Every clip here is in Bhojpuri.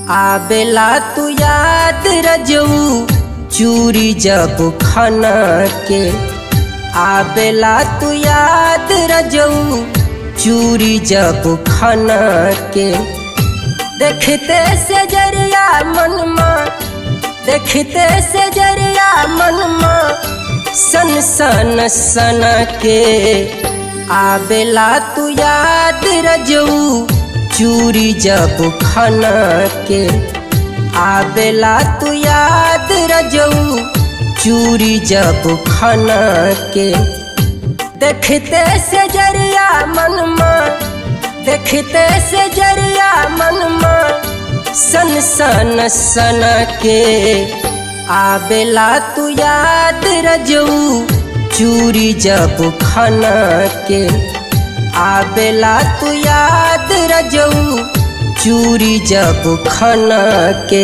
आबेला तू याद रजऊ चूरी जब खाना के आबेला तू याद रजऊ चूरी जब खाना के देखते से जरिया मनमा देखते से जरिया मनमा सन सन सन के आबेला तू याद रजऊ चूरी जब खाना के आबेला तू याद रजऊ चूरी जब खाना के देखते से जरिया मनमा देखते से जरिया मनमा सन सन सन के आबेला तू याद रजऊ चूरी जब खाना के आबेला तू याद रजऊ चूरी जब खाना के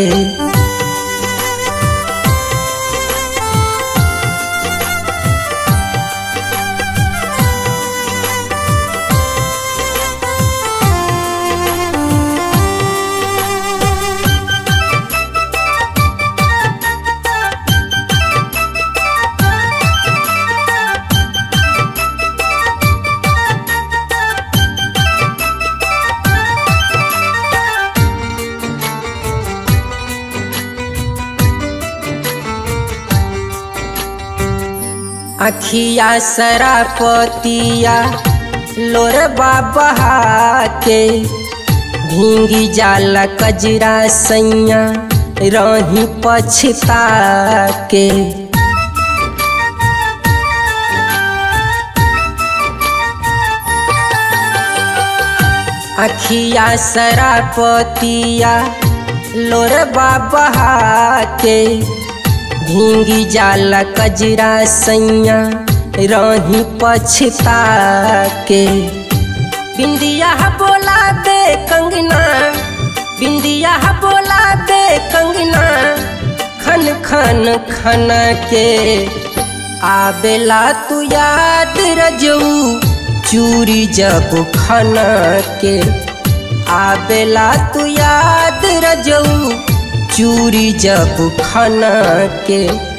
अखिया सरापतिया लोरबा बहा के भींगी जाला कजरा सैया रही पछता के अखिया सरापतिया लोरबा बहा के भींगी जाला कजरा सैया रही पछता के बिंदिया बोला दे कंगना बिंदिया बोला दे कंगना खन खन खन के आबेला तू याद रजऊ चूरी जब खाना के आबेला तू याद रजऊ चूरी जब खाना के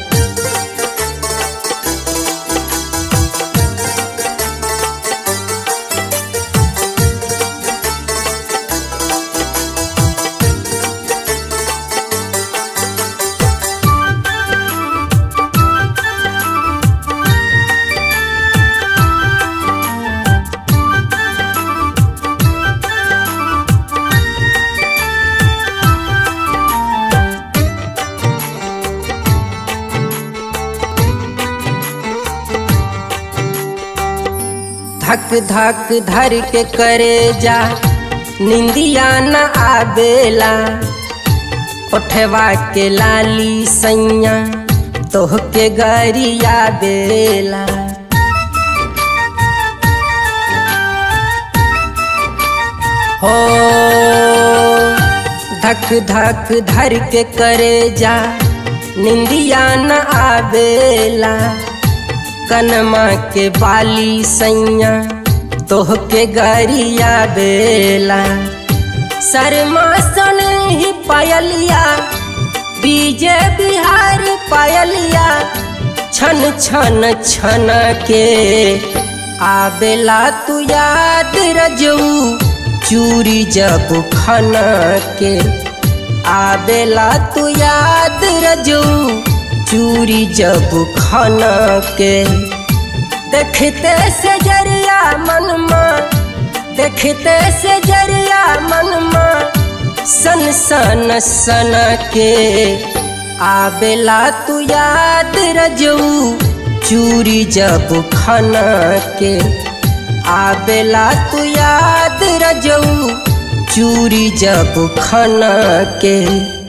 धक धक धर के करे जा निंदिया न आबेला उठवा के लाली सैया तोह के गरिया बेला हो धक धक धर के करे जा निंदिया न आबेला कनमा के बाली सैया तोह के गरिया बेला शर्मा सन ही पायलिया बीजे बिहार पायलिया छन छन छन के आबेला तू याद रजऊ चूरी जब खाना के आबेला तू याद रजऊ चूरी जब खाना के देखते से जरिया मनमा देखते से जरिया मनमा सन सन सन के आबेला तू याद रजऊ चूरी जब खाना के आबेला तू याद रजऊ चूरी जब खाना के